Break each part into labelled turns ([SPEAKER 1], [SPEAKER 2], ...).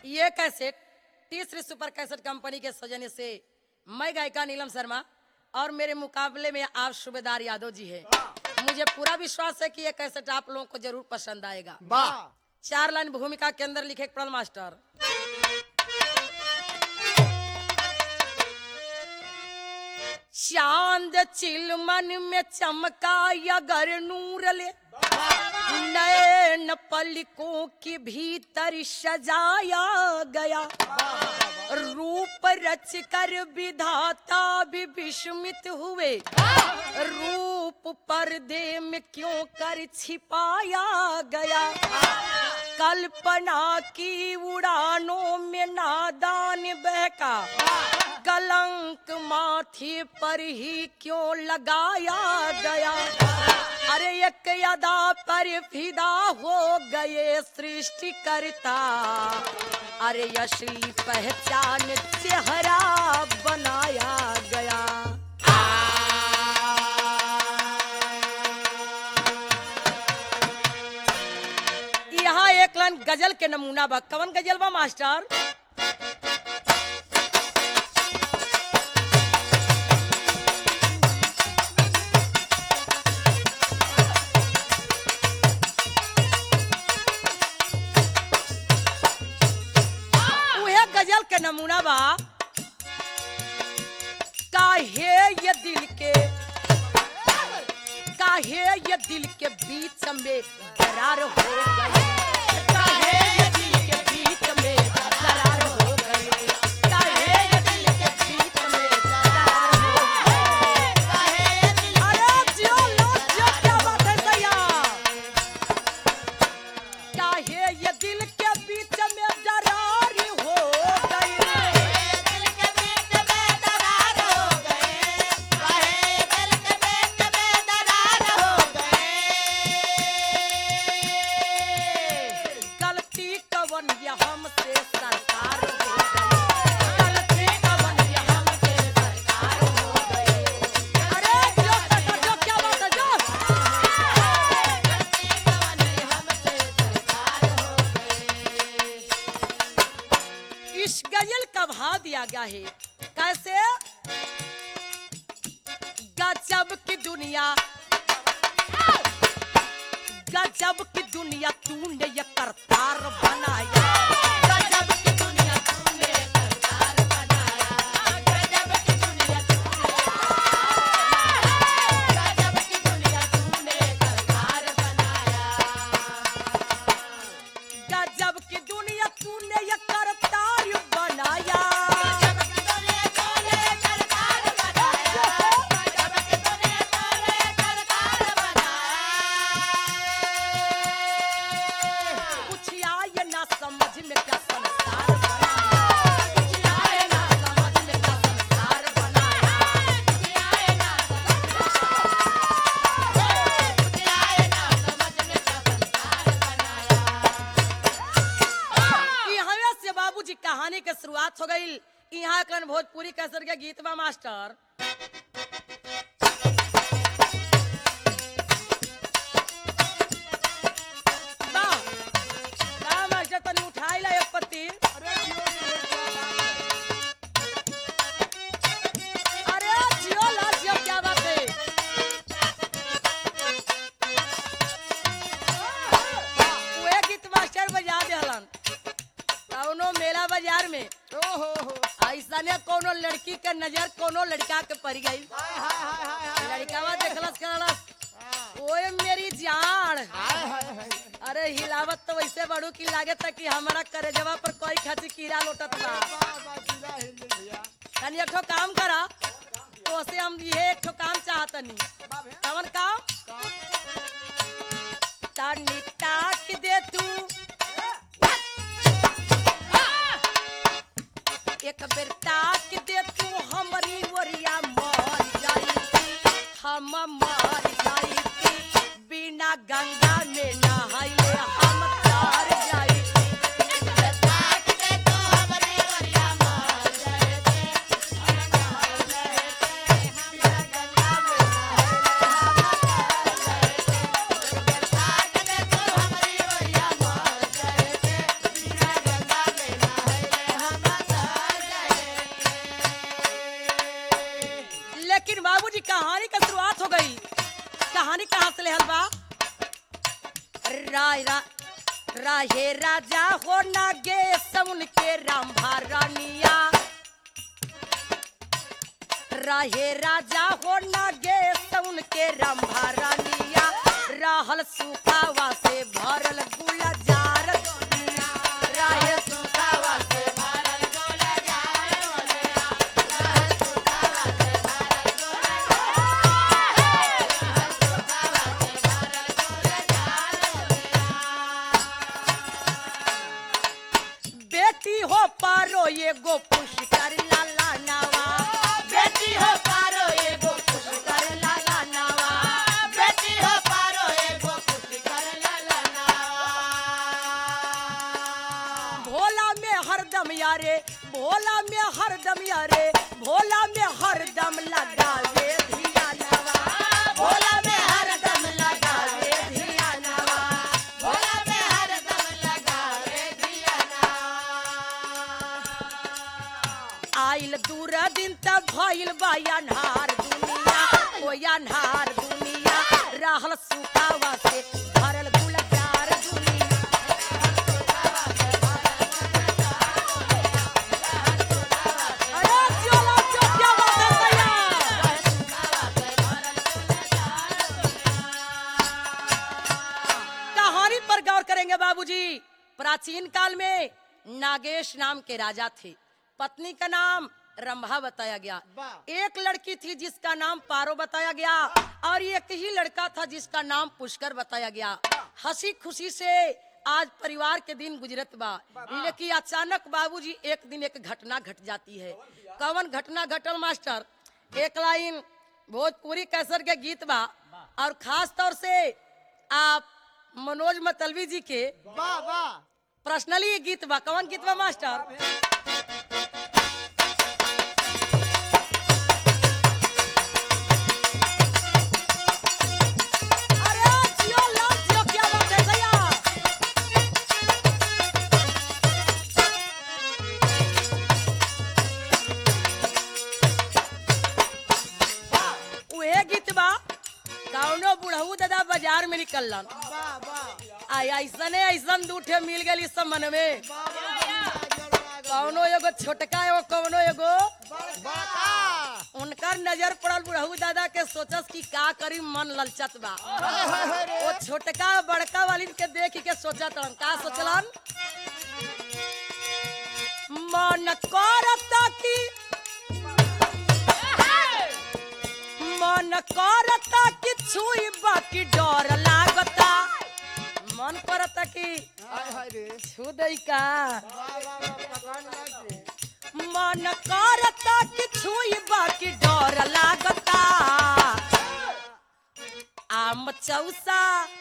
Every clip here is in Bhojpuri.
[SPEAKER 1] ये कैसेट तीसरी सुपर कैसेट कंपनी के सौजन्य से मैं गायिका नीलम शर्मा और मेरे मुकाबले में आप सूबेदार यादव जी है मुझे पूरा विश्वास है कि ये कैसेट आप लोगों को जरूर पसंद आएगा
[SPEAKER 2] वाह
[SPEAKER 1] चार लाइन भूमिका के अंदर लिखे प्रण मास्टर चांद चिलमन में चमका अगर नूर ले नैन पलकों के भीतर सजाया गया रूप रच कर विधाता भी विस्मित हुए रूप पर्दे में क्यों कर छिपाया गया कल्पना की उड़ानों में नादान बहका कलंक माथे पर ही क्यों लगाया गया अरे एक अदा पर फिदा हो गए सृष्टि करता अरे असली पहचान चेहरा बनाया गया यहाँ एक लाइन गजल के नमूना बा कवन गजल बा मास्टर उहे गजल के नमूना बा काहे ये दिल के काहे ये दिल के बीच में दरार हो गई काहे ये दिल के बीच में दरार हो गई काहे ये दिल के बीच में दरार हो गई अरे जियो लो जियो क्या बात है सैया काहे ये दिल के बीच में दरार हो गई गलती कवन ये हमसे सरकार हो गई गलती कवन ये हमसे सरकार हो गई अरे जो जो जो क्या बात है जो इस गजल का भाव दिया गया है कैसे गजब की दुनिया गजब की दुनिया तूने ये करतार बनाया गजब की दुनिया तूने ये करतार बनाया गजब की दुनिया गजब की दुनिया तूने ये करतार बनाया गजब की दुनिया तूने ये करतार बनाया कुछ आए ना समझ में क्या संसार बनाया कुछ आए ना समझ में क्या संसार बनाया कुछ आए ना कुछ आए ना समझ में क्या संसार बनाया यहाँ से बाबूजी कहानी के शुरुआत हो गई यहाँ कन भोजपुरी कसर के गीत बा मास्टर बा, बा मास्टर तनी उठाई ला एक पत्ती अरे जियो ला जियो क्या बात है उहे गीत मास्टर बजा देहलन कौनो मेला बाजार में
[SPEAKER 2] ओहो हो
[SPEAKER 1] ऐसा ने कोनो लड़की के नजर कोनो लड़का के पड़ गई
[SPEAKER 2] हाय हाय हाय हाय हाय
[SPEAKER 1] लड़कावा देखलस कहलस ओए मेरी जान
[SPEAKER 2] हाय हाय हाय
[SPEAKER 1] अरे हिलावत तो वैसे बड़ू की लागे था कि हमारा करेजवा पर कोई खाती कीड़ा लोटत बा
[SPEAKER 2] वाह वाह जिला हिल गई भैया
[SPEAKER 1] तनी एक ठो काम करा तो से हम ये एक ठो काम चाहतनी
[SPEAKER 2] बाप है
[SPEAKER 1] कवन काम तनी ताक दे तू एक बेर ताक दे तू हमरी ओरिया मर जाई हम मर जाई बिना गंगा में नहाइले हम तर जाई राय रा राहे राजा हो नागे समुन के राम रानिया राहे राजा हो नागे समुन के राम रानिया रहल सुखावा से भरल गुलजार दुनिया। राहे सुखावा से भरल बेटी हो पारो एगो पुष्कर लाला नवा बेटी हो पारो एगो पुष्कर लाला नवा बेटी हो पारो एगो पुष्कर लाला भोला में हरदम यारे भोला में हरदम यारे भोला में हरदम लगावे धिया नवा भोला में हरदम लगावे धिया नवा भोला में हरदम लगावे धिया आइल दूर दिन तक भइल बा अन्हार दुनिया ओ अन्हार दुनिया रहल सुखावा से भरल गुलजार दुनिया अरे चलो चलो क्या बात है भैया कहानी पर गौर करेंगे बाबूजी प्राचीन काल में नागेश नाम के राजा थे पत्नी का नाम रंभा बताया गया
[SPEAKER 2] वाह।
[SPEAKER 1] एक लड़की थी जिसका नाम पारो बताया गया और एक ही लड़का था जिसका नाम पुष्कर बताया गया हंसी खुशी से आज परिवार के दिन गुजरत बा लेकिन अचानक बाबूजी एक दिन एक घटना घट जाती है कवन घटना घटल मास्टर एक लाइन भोजपुरी कैसर के गीत बा और खास तौर से आप मनोज मतलबी जी के
[SPEAKER 2] वाह वाह
[SPEAKER 1] पर्सनली ये गीत बा कौन गीत बा मास्टर अरे जियो लाल जियो क्या बात है भैया उहे गीत बा कौनो बुढ़ऊ दादा बाजार में निकलन
[SPEAKER 2] वाह वाह
[SPEAKER 1] आई ऐसने ऐसन दूठे मिल गई इस मन में कौनो एगो छोटका एगो कौनो एगो
[SPEAKER 2] बड़का
[SPEAKER 1] उनकर नजर पड़ल बुढ़ऊ दादा के सोचस कि का करी मन ललचत बा वो छोटका बड़का वाली के देख के सोचत हन का सोचलन मन करता कि मन करता कि छुई बाकी डर लागता मन करता कि
[SPEAKER 2] हाय हाय रे
[SPEAKER 1] छू दई का
[SPEAKER 2] वाह वाह वाह पकड़ लाग रे
[SPEAKER 1] मन करता कि छुई बाकी डर लागता आम चौसा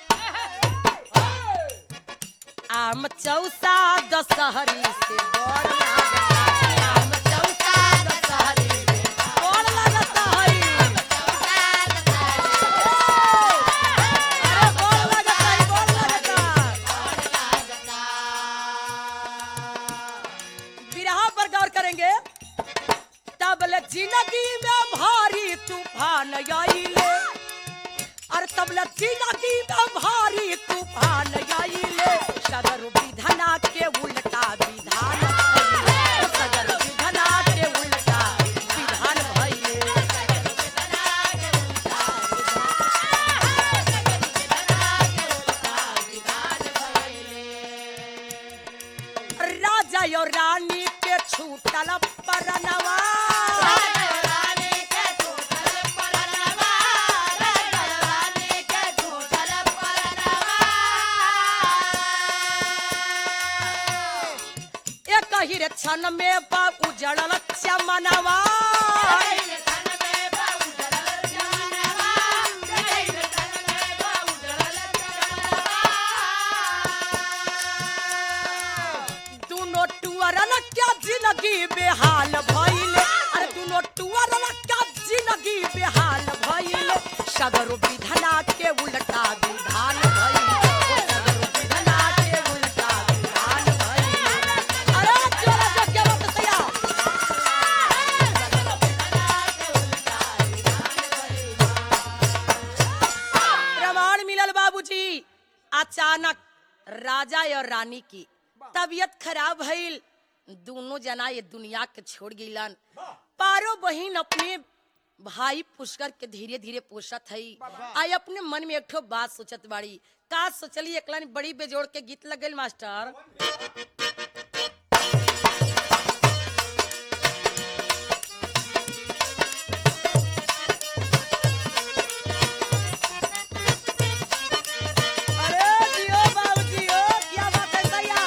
[SPEAKER 1] आम चौसा दशहरी से बड़ लागता आम चौसा दशहरी से बड़ लागता हई अरे बड़ लागता हई, बड़ लागता बिरहा पर गौर करेंगे तबले जिंदगी में भारी तूफान आइले और तबले जिंदगी में भारी तूफान आइले सदर विधना के उल्टा विधान भइले। सदर विधना के उल्टा विधान भइले राजा और रानी के छूटल परनवा एक ही रे क्षण में बाप उजड़ल चमनवा दोनों टुअरन क्या जिंदगी बेहाल भइले अरे दोनों टुअरन क्या जिंदगी बेहाल भइले सदर विधना के उल्टा विधान भइले ओ सदर विधना के उल्टा विधान भइले अरे चलो जो क्या बात है प्रमाण मिलल बाबूजी अचानक राजा और रानी की तबीयत खराब भइल दोनों जना ये दुनिया के छोड़ गिलन पारो बहिन अपने भाई पुष्कर के धीरे धीरे पोषत हई आई अपने मन में एक ठो बात सोचत बाड़ी का सोचली एकला ने बड़ी बेजोड़ के गीत लगल मास्टर अरे जियो बाबू जियो क्या बात है भैया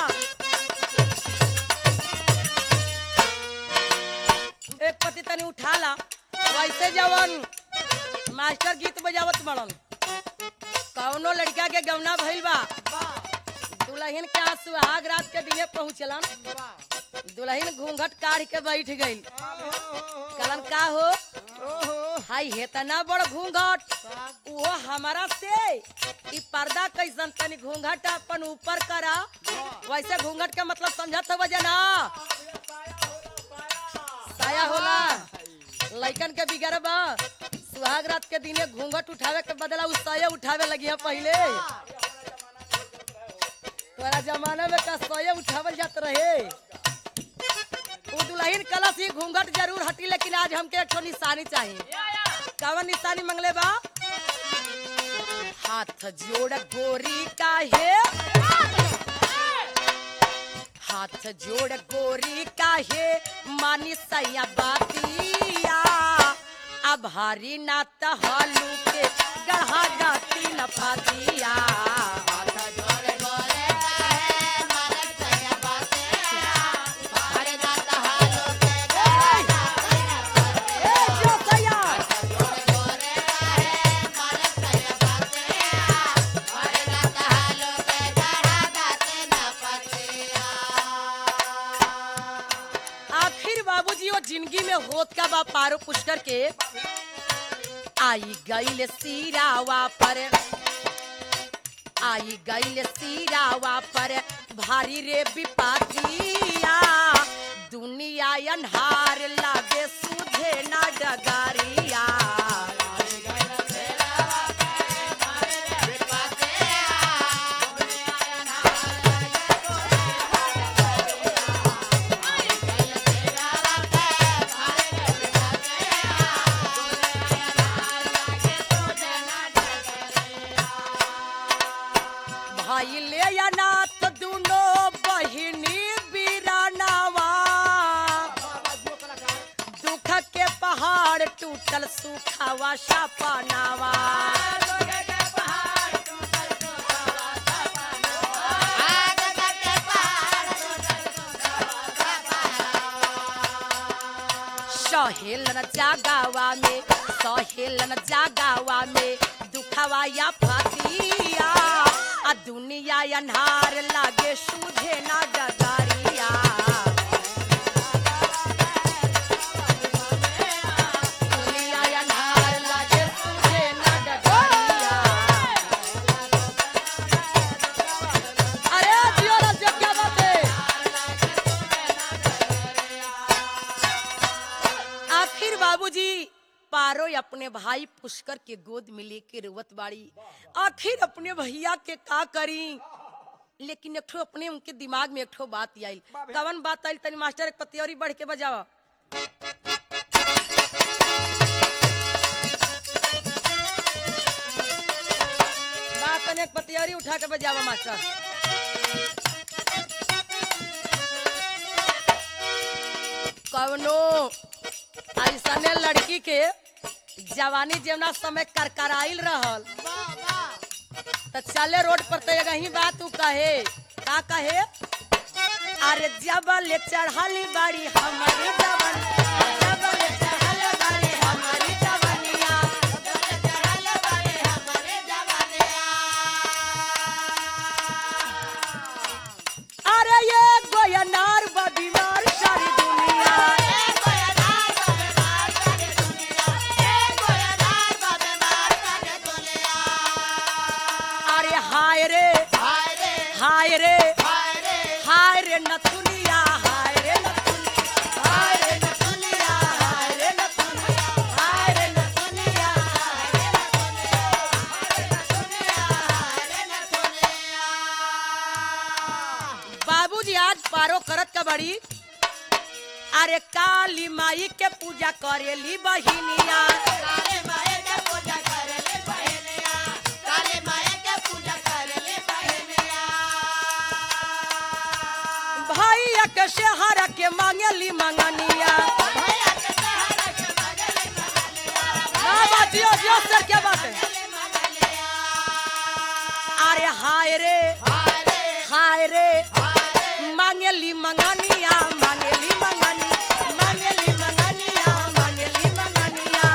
[SPEAKER 1] एक पति तनी उठा ला वैसे जवन मास्टर गीत बजावत बड़न कौनो लड़का के गवना भइल बा दुल्हन के यहाँ सुहाग रात के दिने पहुँचलन दुल्हन घूंघट काढ़ के बैठ गई कलन का हो हाय हेतना बड़ घूंघट वो हमारा से ई पर्दा कैसन तनी घूंघट अपन ऊपर करा वैसे घूंघट के मतलब समझत हो जना साया होला लइकन के बिगड़ बा सुहाग रात के दिने घूंघट उठावे के बदला उ साया उठावे लगी है पहले तोरा जमाना में का साया उठावल जात रहे उ दुल्हन कलश ही घूंघट जरूर हटी लेकिन आज हमके एक ठो निशानी चाहिए कवन निशानी मंगले बा हाथ जोड़ गोरी का है हाथ जोड़ गोरी काहे मानी सैया बातिया अब हारी ना तहालू के गढ़ा गाती न पातिया ए, जो सैया। आखिर बाबूजी वो जिंदगी में होत का बा पारो पुष्कर के आई गईल सीरावा पर आई गईल सीरावा पर भारी रे विपातिया दुनिया अन्हार लागे सुधे ना डगारिया भाई ले या नाथ दुनो बहिनी बीरानावा दुख के पहाड़ टूटल सुखावा शापानावा सहेलन जागावा में सहेलन जागावा में दुखवा या फातिया आ दुनिया अन्हार लागे सूझे ना डगारिया दुनिया अन्हार लागे सूझे ना डगारिया अरे जियो रे जियो क्या बात है आखिर बाबूजी पारो अपने भाई पुष्कर के गोद में लेके रोवत बाड़ी आखिर अपने भैया के का करी लेकिन एक ठो अपने उनके दिमाग में एक ठो बात आई कवन बात आई तनी मास्टर एक पत्ती और बढ़ के बजावा बात तनी एक पत्ती और उठा के बजावा मास्टर कवनो ऐसने लड़की के जवानी जेवना समय करकराइल रहल त चले रोड पर तो यही बात उ कहे का कहे अरे जबल चढ़ली बाड़ी हमारी जवन जबल चढ़ल बाड़ी हमारी जवनिया अरे ये गोयनार बा बीमार सारी दुनिया अरे हाय रे हाय रे हाय रे नथुनिया हाय रे नथुनिया हाय रे नथुनिया हाय रे नथुनिया हाय रे नथुनिया हाय रे आज पारो करत का बड़ी अरे काली माई के पूजा करेली बहिनिया
[SPEAKER 3] काले माए के पूजा करले बहनिया काले माए के पूजा करले बहनिया
[SPEAKER 1] भैया के शहर के मांगेली मंगनिया
[SPEAKER 3] भैया के सहारा के बगले बहनिया
[SPEAKER 1] हाँ, बात जियो, जियो, सर, क्या बात है
[SPEAKER 3] बगले बहनिया
[SPEAKER 1] अरे हाय रे
[SPEAKER 3] हारे
[SPEAKER 1] हाय रे
[SPEAKER 3] हारे
[SPEAKER 1] मांगेली मंगनिया मांगेली मंगनी मांगेली मंगनिया मांगेली मंगनिया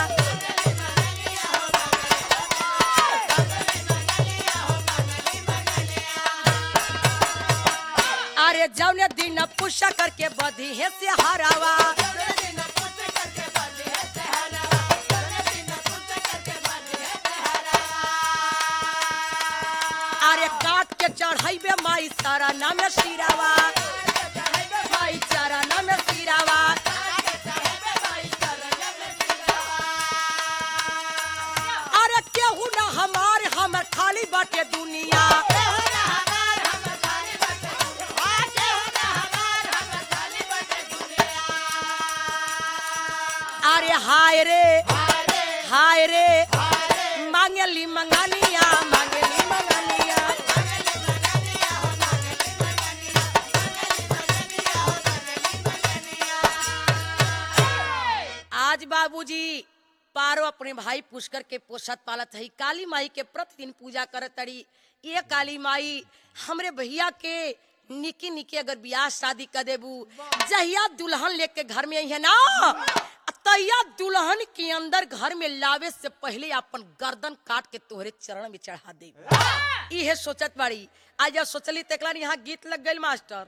[SPEAKER 1] अरे जौने दिन पुष्य करके बधी है से हरावा
[SPEAKER 3] दिन पुछ करके बंदी है सहरा दिन पुछ करके बंदी है सहरा
[SPEAKER 1] अरे काट के चढ़ाइबे माई सारा नाम सिरावा माई सारा नाम सिरावा अरे केहू ना हमार हमर खाली बाटे दुनिया अरे हाय रे हाय रे मांगेली मंगनिया मांगेली मंगनिया आज बाबूजी पारो अपने भाई पुष्कर के पोषत पालत है काली माई के प्रतिदिन पूजा करत तड़ी ये काली माई हमरे भैया के निकी निकी अगर ब्याह शादी कर देबू जहिया दुल्हन लेके घर में आई है ना तैया दुल्हन के अंदर घर में लावे से पहले अपन गर्दन काट के तोहरे चरण में चढ़ा दे इहे सोचत बाड़ी आज जब सोचली तेकला यहाँ गीत लग गई मास्टर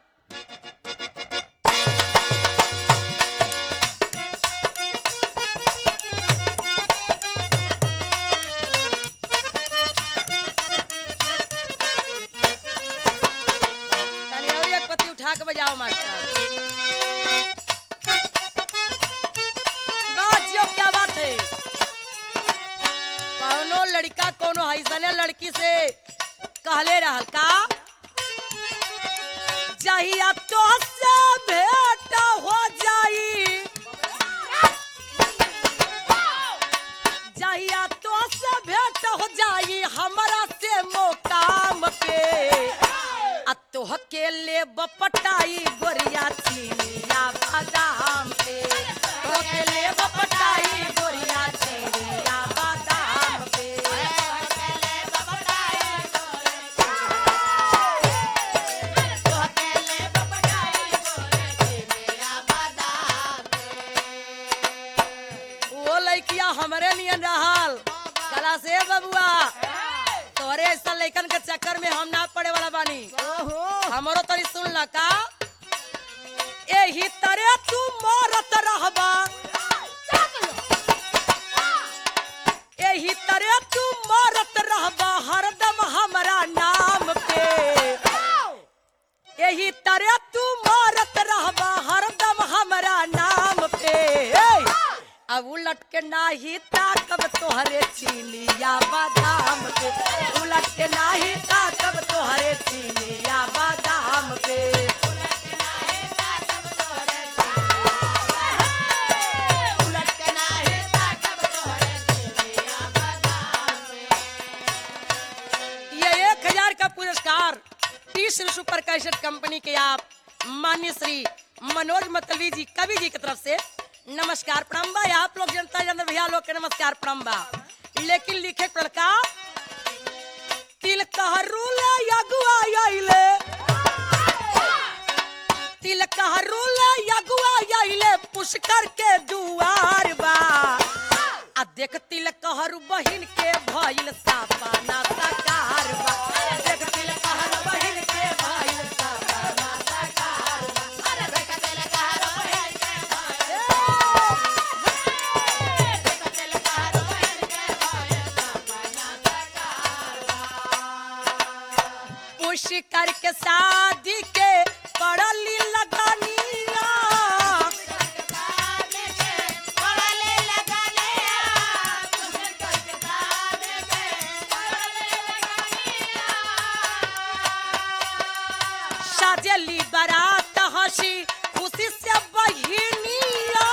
[SPEAKER 1] तनी और एक पत्ती उठा के बजाओ मास्टर बाजियो क्या बात है कौनो लड़का कोनो हैसने लड़की से कहले रहल का जहिया तो से भेंट हो जाई जहिया तो से भेंट हो जाई हमरा से मोकाम पे आ तोह के ले बपटाई गोरिया चीनिया बादाम पे तोह के ले बपटाई गोरिया चीनिया बादाम पे वो लड़किया हमरे नियन रहल कला से बबुआ तोरे ऐसा लड़कन के चक्कर में हम ना पड़े वाला बानी हमरो तरी सुन ल का एही तरे तू मरत रहबा एही तरे तू मरत रहबा हरदम हमरा नाम पे एही तरे तू मरत रहबा हरदम हमरा नाम पे ए! अब उलट के नाही ताकब तोहरे चीनिया बादाम पे उलट के नाही ताकब तोहरे चीनिया बादाम पे ये एक हजार का पुरस्कार T Shri super cassette company के आप मान्य श्री मनोज मतलबी जी कवि जी की तरफ से नमस्कार प्रणाम बा आप लोग जनता जन भैया लोग के नमस्कार प्रणाम बा लेकिन लिखे पड़ल का तिल कहरुले यगुआ आइले तिल कहरुले यगुआ आइले पुष्कर के दुआर बा आ देख तिल कहरु बहिन के भइल सापाना साकार बा देख तिल कहरु बहिन के भइल सापाना साकार बा पुष्कर के शादी के पड़ली लगानिया साजली बारात हंसी खुशी से बहिनिया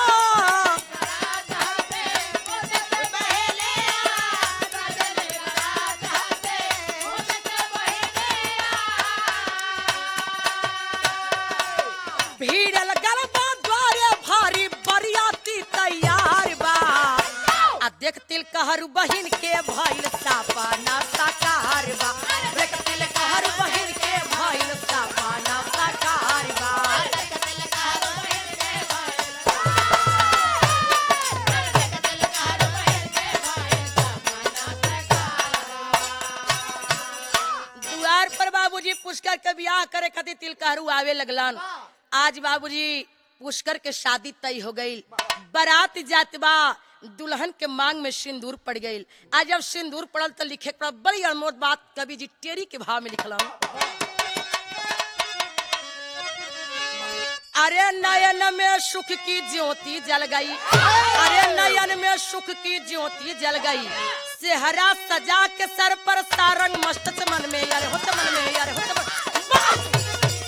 [SPEAKER 1] भीड़ लगल बा द्वारे भारी बरियाती तैयार बा आ देख तिल कहर बहिन के भइल सापाना साकार बा देख तिल कहर बहिन के भइल सापाना साकार बा दुआर पर बाबूजी पुष्कर के बियाह करे खातिर तिलकहरू आवे लगलन आज बाबूजी पुष्कर के शादी तय हो गई बारात जात बा दुल्हन के मांग में सिंदूर पड़ गई आज जब सिंदूर पड़ल तो लिखे के पड़ल बड़ी अनमोल बात कवि जी टेरी के भाव में लिखलन अरे नयन में सुख की ज्योति जल गई अरे नयन में सुख की ज्योति जल गई सेहरा सजा के सर पर सारंग मस्त मन में यार होत मन में यार होत मन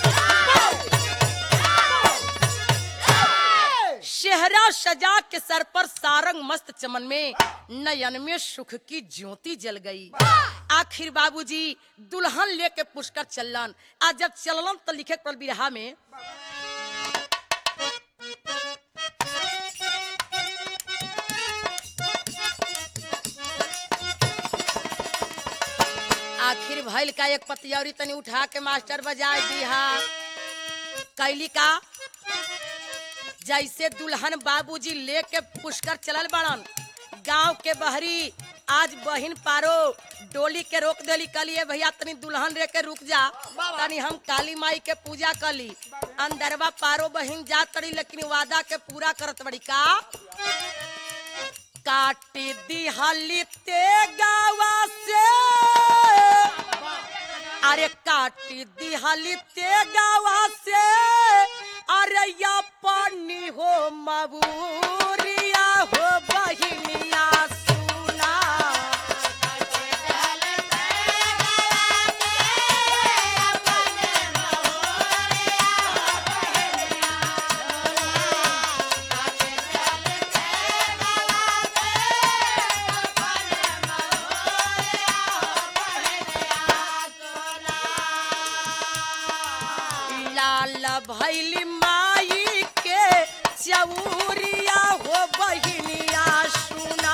[SPEAKER 1] शहरा सजा के सर पर सारंग मस्त चमन में नयन में सुख की ज्योति जल गई आखिर बाबूजी दुल्हन लेके पुष्कर चलन आज जब चललन तो लिखे पड़ल बिरहा में आखिर भइल का एक पतियौरी तनी उठा के मास्टर बजाय दिहा कैली का जैसे दुल्हन बाबूजी लेके पुष्कर चलल बड़न गांव के बहरी आज बहिन पारो डोली के रोक देली कलिए भैया तनी दुल्हन रे के रुक जा तनी हम काली माई के पूजा कली अंदरवा पारो बहिन जा तड़ी लेकिन वादा के पूरा करत बड़ी का काटी दिहली ते गावा से अरे काटी दिहली ते गावा से अरे या पानी हो मबूरिया हो बहिनिया सुना लाल भैली माई के चौरिया हो बहिनिया सुना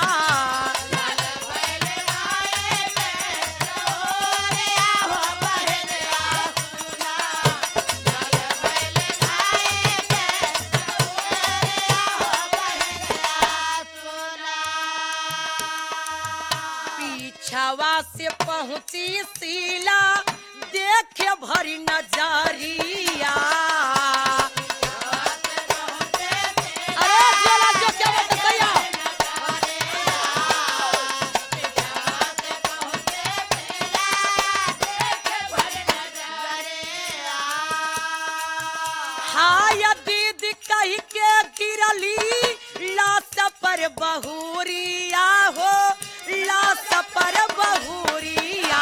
[SPEAKER 1] पीछवा से पहुंची सीला देखे भरी नजरिया अरे जोला जो क्या बात है भैया? हाय दीदी कही के गिरली लाश पर बहुरिया हो लाश पर बहुरिया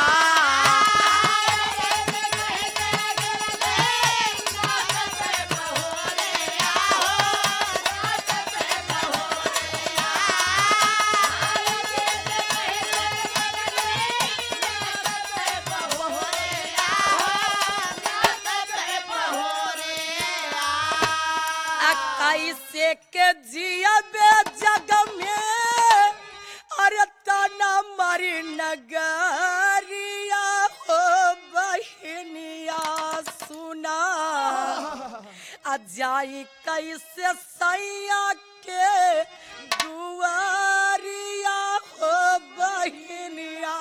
[SPEAKER 1] आ कैसे के जियबे जग में अरे तना मरी नगरिया हो बहिनिया सुना आ जाई कैसे सैया के दुआरिया हो बहिनिया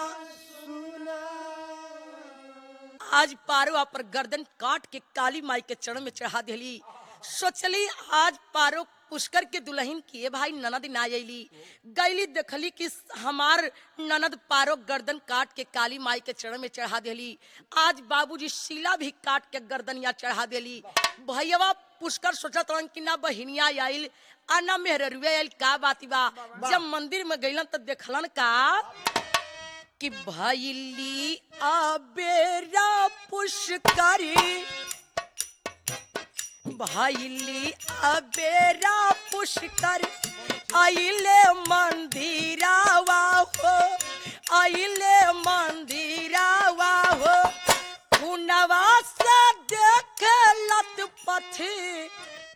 [SPEAKER 1] आज पारो पर गर्दन काट के काली माई के चरण में चढ़ा दिली सोचली आज पारो पुष्कर के दुल्हन किए भाई ननद ना अली गईली देखली कि हमार ननद पारो गर्दन काट के काली माई के चरण में चढ़ा दिली आज बाबूजी शीला भी काट के गर्दनिया चढ़ा दिली भैया पुष्कर सोचत रहन कि ना बहिनिया आइल आ ना मेहररुए आइल का बाती बा जब मंदिर में गईलन तो देखलन का कि भैली अबेरा पुष्करी भैली अबेरा पुष्कर आइले मंदिरावा हो आइले मंदिरावा हो खुनवा से देख लत पथी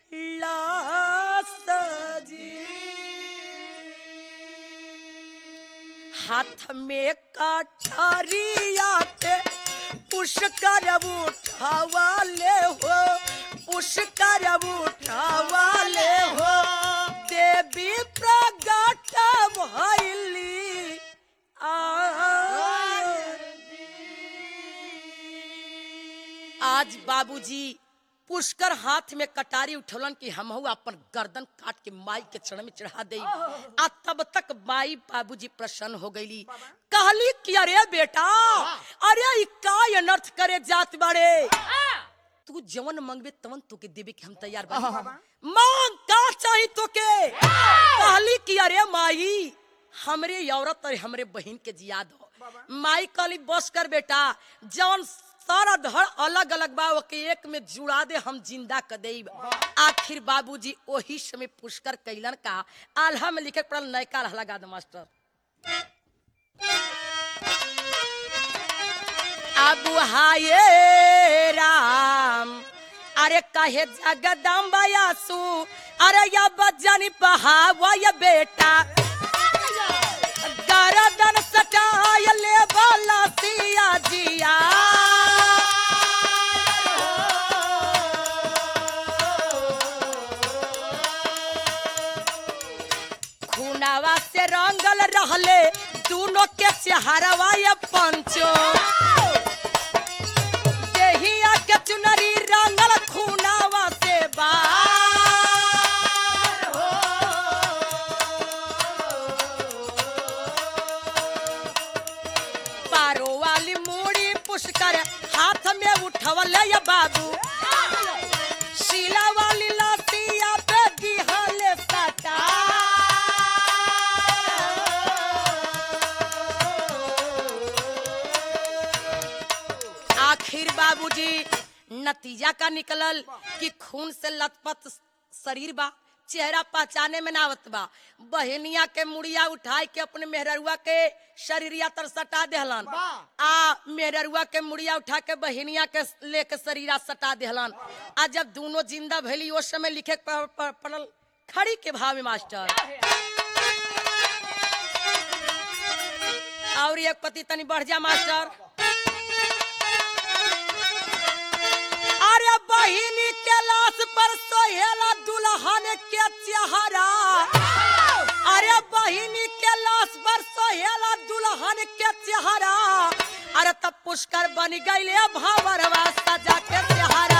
[SPEAKER 1] लास जी हाथ में कटरिया के पुष्कर उठावाले हो पुष्कर उठावाले हो देवी प्रगट भैली आज बाबूजी पुष्कर हाथ में कटारी उठौलन कि हम अपन गर्दन काट के माई के चरण में चढ़ा दे आ तब तक माई बाबूजी प्रसन्न हो गईली कहली कि अरे बेटा अरे ई का अनर्थ करे जात बाड़े तू जवन मंगबे तवन तोके देवे के हम तैयार बानी मांग का चाही तोके कहली कि अरे माई हमरे ये औरत और हमरे बहन के जिया दो माई कहली बस कर बेटा जवन सारा धड़ अलग अलग बा ओके एक में जुड़ा दे हम जिंदा कर देब आखिर बाबूजी ओही समय पुष्कर कैलन का आल्हा में लिखे के पड़ल नयका आल्हा लगा दे मास्टर अब हाये राम अरे कहे जगदम्बा यासु अरे या बजनी बहावा या बेटा गरदन सटाय ले बाला सिया जिया खुनावा से रंगल रहले दोनों के चेहरवा ये पंचो देहिया के चुनरी रंगल खुनावा से बा पारो वाली मूड़ी पुष्कर हाथ में उठवल ये बाबू शीला वाली लातिया पे दिहले सटा आखिर बाबूजी नतीजा का निकलल कि खून से लथपथ शरीर बा चेहरा पहचाने में ना आवत बा बहनिया के मुड़िया उठाई के अपने मेहररुआ के शरीरिया तर सटा देहलन आ मेहररुआ के मुड़िया उठा के बहनिया के लेके शरीरा सटा देहलन आ जब दोनों जिंदा भैली उस समय लिखे के प- प- पड़ल खड़ी के भाव में मास्टर और एक पति तनी बढ़ जा मास्टर अरे बहिनी के लाश पर सोहेला दुल्हन के चेहरा अरे बहिनी के लाश पर सोहेला दुल्हन के चेहरा अरे तब पुष्कर बन गईले भावरवा सजा के चेहरा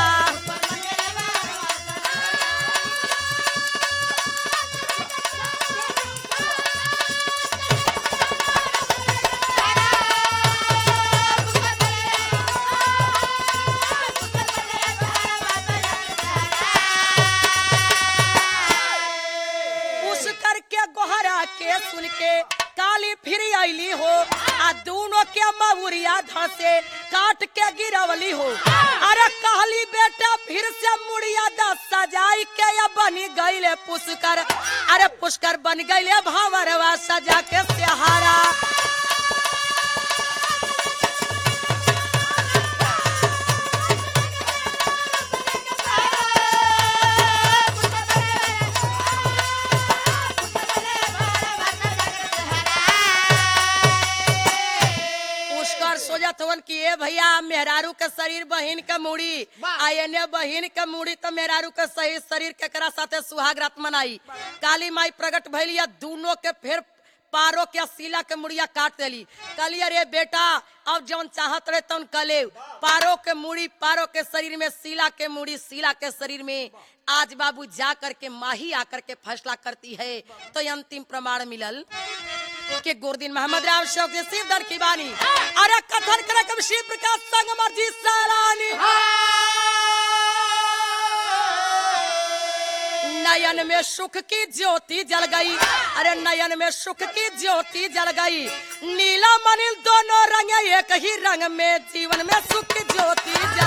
[SPEAKER 1] पुष्कर के गोहरा के सुन के काली फिर आईली हो आ दोनों के मऊरिया धसे काट के गिरवली हो अरे कहली बेटा फिर से मुड़िया दस सजाई के या बनी गईले पुष्कर अरे पुष्कर बन गईले भावरवा सजा के सहारा पुष्कर सोचत हवन कि ए भैया मेहरारू के शरीर बहिन के मुड़ी आ एने बहिन के मुड़ी तो मेहरारू के सही शरीर केकरा साथे सुहाग रात मनाई काली माई प्रकट भइली आ दोनों के फिर पारो के सीला के मुड़िया काट देली कहली अरे बेटा अब जौन चाहत रहे तौन कले पारो के मुड़ी पारो के शरीर में सीला के मुड़ी सीला के शरीर में आज बाबू जा करके माही आकर के फैसला करती है तो ये अंतिम प्रमाण मिलल के गुरुदीन मोहम्मद राव शौक से शिव दर की बानी अरे कथन करे कब शिव प्रकाश संग मर्जी सालानी नयन में सुख की ज्योति जल गई अरे नयन में सुख की ज्योति जल गई नीला मनील दोनों रंग एक ही रंग में जीवन में सुख की ज्योति जल